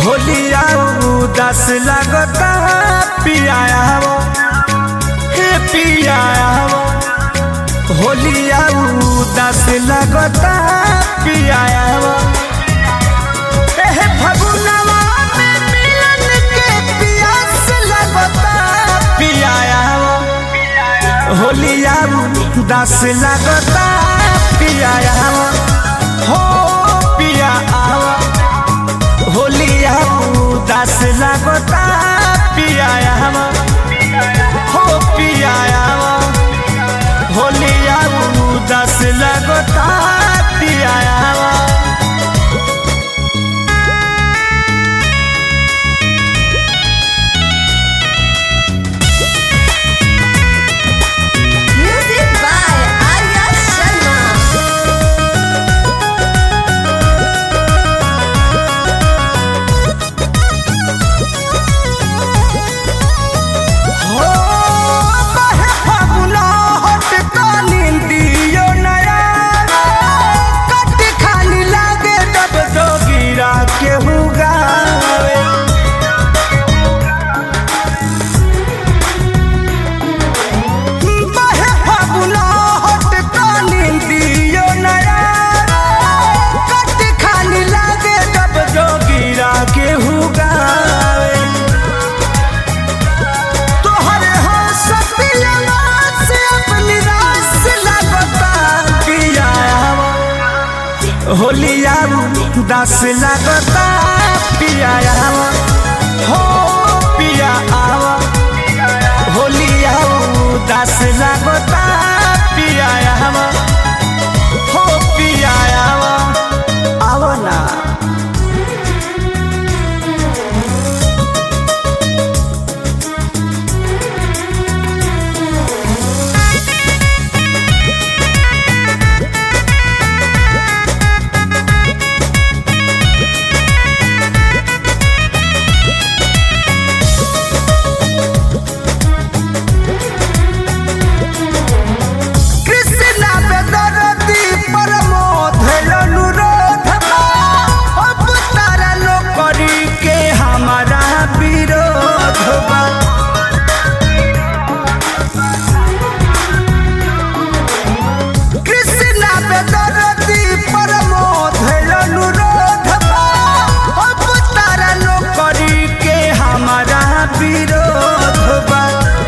होलिया उदास लगता पियाया वो हे पियाया वो होलिया उदास लगता पियाया वो हे फगुनवा में मिलन के पियास लगता पियाया वो होलिया उदास लगता पियाया वो हो पिया आवा होलिया उदास लगता पियाया हो पियाया होलिया उदास लगता पियाया Music by Arya Sharma. हो बहे फागुना हट कालिंदियो नया कट खाली लागे तब तो गिरा के हुगावे बहे फागुना हट कालिंदियो नया कट खाली लागे तब तो गिरा के हुगावे तोहरे हो सतिया से अपनी रास लगता पिया होलिया दस लगता पिया हो पिया आवा होलिया दस लगता पिया हो पिया आवा ना कृष्णा बेदरती परमोध अनुरोध अब तारा नौकरी के हमारा विरोध बा कृष्णा बेदरती परमोध अनुरोध अब तारा नौकरी के हमारा विरोध बा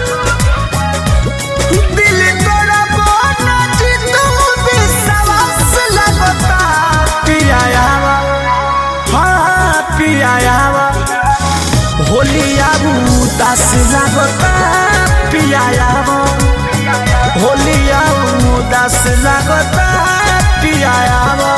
दिल तोरा बोना जी तू विश्वास लगता पियाया हाँ पियाया होलिया उदास लगता पियाया होलिया उदास लगता पियाया